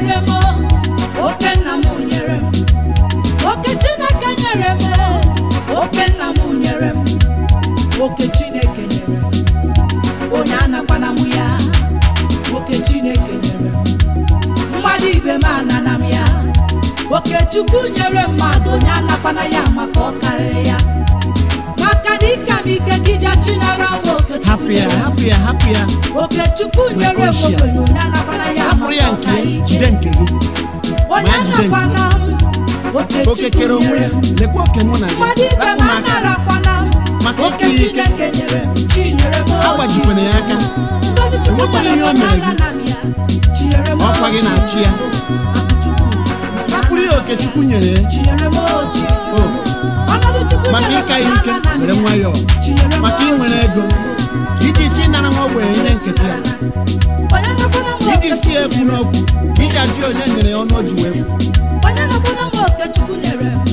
nyere m oke nna m nyere m oke chineke nyere m oke nna m nyere m oke chineke nyere m onye anakwana m ya oke chineke nyere m mmadụ ibe m anana m ya oke chukwu nyere mmadụ onye anakwana ya maka ọ karịrị ya maka na ịka m ike ka ija chinara m oke hapụ chukwu ya nyere m hapụ ya hapụ ya oke chukwu nyere m ochie. okenye onye anakwana ya hapụrụ ya maka nke ọka ya, ike jide nke gị onye ma jide nke anakwana m oke oke chukwu kere onwe nyere ya m lekwa oke mụ na mmadụ gị ibe rapụ m m aka anarakwana m Maka oke ike ike. chineke nyere m chinyere m agbajikwana ya aka ngozi chukwu enwekwana nyere ihe o m mere gị. anana m ya chinyere m Ọkwa gị na-achị ya. rapụrụ ya oke chukwu nyere ya chinyere m ochi O, ọnọdụ chukwu maka nyere m ịka ya ike anana m were ya. nwayọọ Chinyere m maka ochi. inwere ego iji chi nara nwa ogbenye ihe nkịtị ya onye nakwana m iji oke si ya ekwu n'okwu iji ajụ onye nyere ya ọnụ o ji wee kwu onye nakwana m oke chukwu nyere m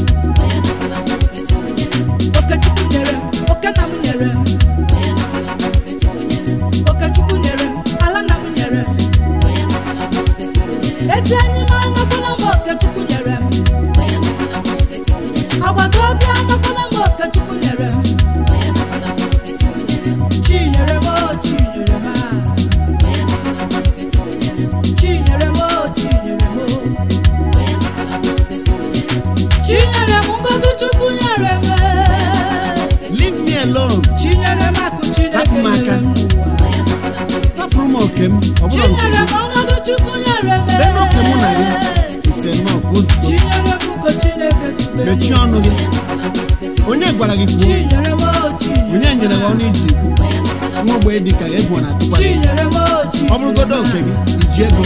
oke chukwu nyere m oke nna m nyere m oke chukwu nyere m ala nna m nyere m ezi enyi m anakwana m oke chukwu nyere m agbata obi anakwana m oke chukwu nyere m chi nyere m o chi nyere m a. chi nyere m o chi nyere m o chinyere m ngozi chukwu nyere m leave me alone chinyere m akụ chineke Rapụ m aka. nyere m n'ụwa rapụrụ m oke m ọ bụrụ nke chinyere gị m ọnọdụ chukwu nyere m lee n'oke mụ na gị ise nnọọ ozugbo chinyere m ugo chineke tubere m. mechie ọnụ gị onye gwara gị kwuo chinyere m o chinyere onye nyere gị ọnụ iji ikwu nwa ogbenye dị ka egwu ọ na-atụkwa gị chinyere m o ọ chinyere bụrụgodo oke gị iji ego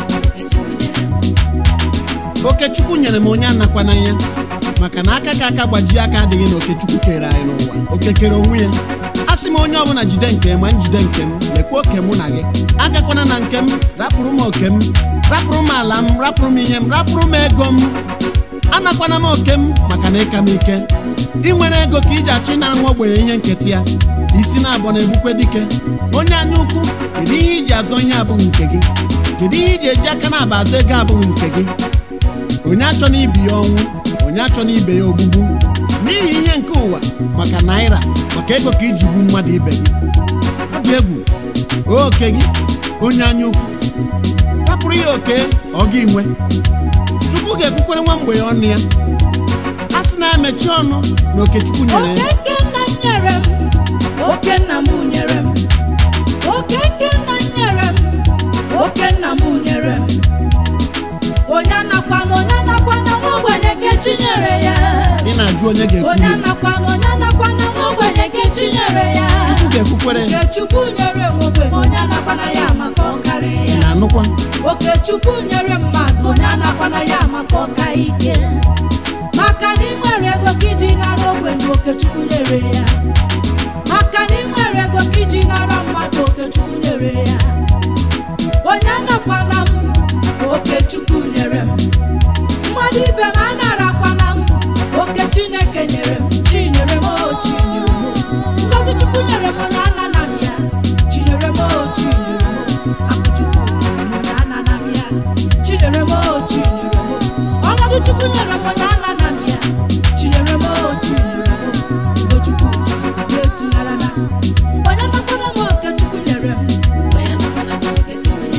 oke chukwu nyere m onye anakwana ya maka na aka ka aka gbajie aka adịghị na oke chukwu kere anyị n'ụwa oke kere onwe ya a sị m onye ọbụla jide nke ma njide nke m lekwa oke mụ na gị agakwana na nke m rapụrụ m oke m rapụrụ m ala m rapụrụ m ihe m rapụrụ m ego m anakwana m oke m maka na ịka m ike ị nwere ego ka iji achọ ịnara nwa ogbenye ihe nketa ya isi na-abụọ na-egbukwe dike onye anya ukwu kedu ihe iji azọ ihe abụghị nke gị kedu ihe iji eji aka na-aba azọ ego abụghị nke gị onye achọ na ibi ya ọnwụ onye achọ na ibe ya ogbugbu n'ihi ihe nke ụwa maka naira maka ego ka iji gbu mmadụ ibe gị ọ dị egwu oke gị onye anya ukwu rapụrụ ya oke ọ gị nwe chukwu ga-ekwukwere nwa mgbe ọnụ ya a sị na emechi ọnụ na oke chukwu nyere oke ya nke nna m nyere m oke nna m nyere m oke nke nna m nyere m oke nna m nyere m onye anakwana onye anakwana nwa ogbenye nke chi nyere ya ị na-ajụ onye ga-ekwu onye ya anakwana onye anakwana nwa ogbenye nke chi nyere ya chukwu ga-ekwukwere nke chukwu nyere m ogbenye onye anakwana ya maka ọkarị ị ya na-anụkwa oke chukwu nyere mmadụ onye anakwana ya maka ọka ike maka na ị nwere ego ka iji nara ogbenye oke chukwu nyere ya maka na ị nwere ego ka iji nara mmadụ oke chukwu nyere ya onye anakwana m oke chukwu nyere m mmadụ ibe m anarakwana m oke chineke nyere m chinyere m o chinyere m ngozi chukwu nyere m onye anana m ya chinyere m o chinyere m akụ chukwu nyere m onye anana m ya chinyere m o chinyere m ọnọdụ chukwu nyere m onye anana m ya chinyere m o chinyere m ugo chukwu na-etughara na onye nakwana m oke chukwu nyere m onye nakwana m oke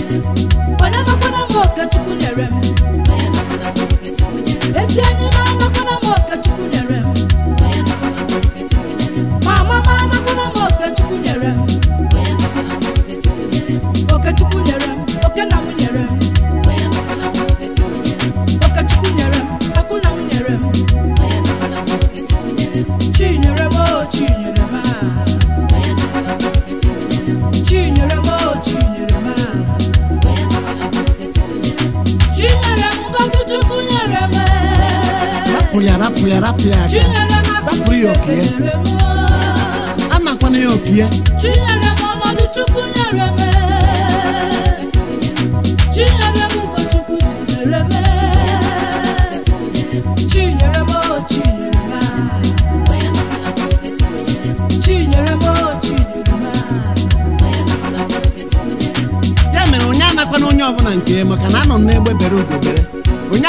chukwu nyere m ezi enyi m anakwana m oke chukwu nyere m mama m anakwana m oke chukwu nyere m oke chukwu nyere m oke nna m nyere m oke chukwu nyere m akụ nna m nyere m chi nyere m o chi nyere m a chi nyere m o chi nyere m a chi nyere m ngozi chukwu nyere m rapụ ya rapụ ya rapụ ya chi aka nyere m akụ Rapụrụ ya oke ya. Chineke nyere m anakwana ya oke ya chinyere m ọnọdụ chukwu nyere m chinyere m ugo chukwu tụnyere m chinyere m o chinyere m chinyere m o chinyere m ya mere onye anakwana onye ọbụla nke ya maka na anọ m n'egbe bere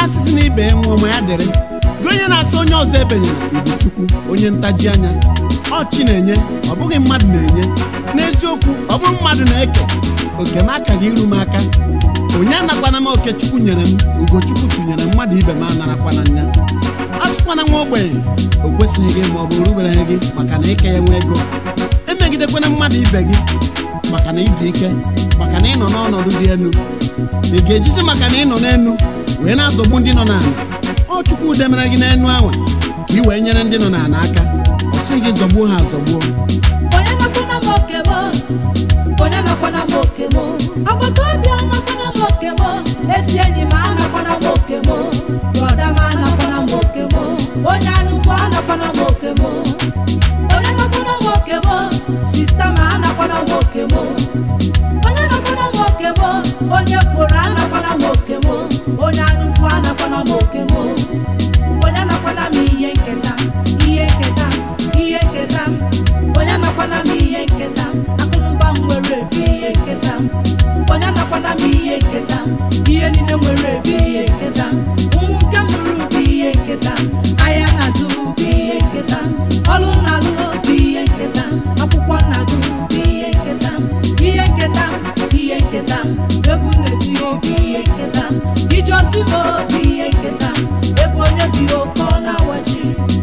na-asịsị na ibe ya nwụọ ma ya dịrị gị onye na-asị onye ọzọ ebenyere ibu chukwu onye ntaji anya ọ chi na-enye ọ bụghị mmadụ na-enye n'eziokwu ọ bụrụ mmadụ na-eke oke m aka gị iru m aka onye anakwana m oke chukwu nyere m ugochukwu tụnyere mmadụ ibe m anarakwana nya a sịkwana nwa ogbenye o kwesịghị gị ma ọ bụ rubereghị gị maka na ike ya nwe ego emegidekwana mmadụ ibe gị maka na ịdị ike maka na ị nọ n'ọnọdụ dị elu ị ga-ejizi maka na ị nọ n'elu wee na-azọgbu ndị nọ n'ala ọ chukwu demere gị n'elu anwa ka ị wee nyere ndị nọ n'ala aka ọ sị gị zọgbuo ha azọgbuo onye nakwana m oke m onye nakwana m oke m agbata obi anakwana m oke m ezi enyi m anakwana m oke m brọda m anakwana m oke m onye anụkwu anakwana m oke m onye nakwana m oke m sista m anakwana m oke m onye nakwana m oke m onye kwuru anakwana m oke m onye anụkwu anakwana m oke m onye nakwana m ihe nketa ihe nketa ihe nketa onye nakwana m ihe nketa akụnụba m nwere ebe ihe nketa onye nakwana m ihe nketa ihe niile nwere ebe ihe nketa ụmụ nke m ruru bụ ihe nketa ahịa na-azụ bụ ihe nketa ọrụ na-alụ bụ ihe nketa akwụkwọ na-agụ bụ ihe nketa ihe nketa ihe nketa egwu na-eti obi ihe nketa ije ozi m obi ihe nketa ebe onye bi oke ọ na-awachi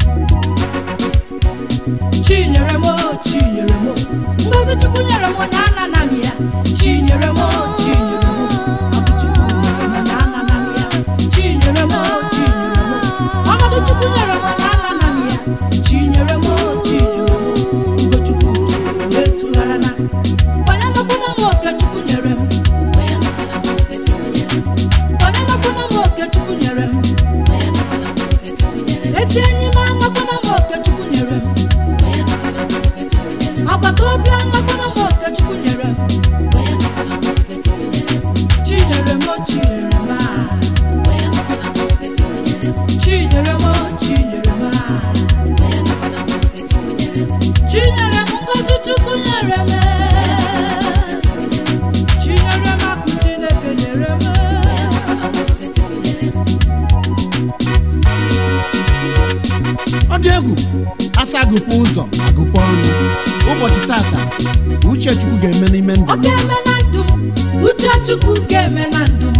chinyere m o, chinyere m o. ngozi chukwu nyere m onye anana m ya chinyere m o, chinyere m o. Ọ bụ Chukwu nyere m onye anana m ya chinyere m o, chinyere m o. ọnọdụ chukwu nyere m onye anana m ya chinyere m o, chinyere m o. ugochukwu tụrụ etụghara na onye nakwana m oke chukwu nyere m onye nakwana m oke chukwu nyere m ezi enyi m anakwana m oke chukwu nyere m agbata obi anakwana m oke chukwu nyere m chinyere m o, chinyere m a chinyere m o, chinyere m a chinyere m ngozi chukwu nyere m chinyere m akụ chineke nyere m ọ dị egwu asa agụkwa ụzọ agụkwa ọnụ ụbọchị tata uche chukwu ga-eme n'ime ndụ ọ m ga-eme na ndụ m uche chukwu ga-eme na ndụ m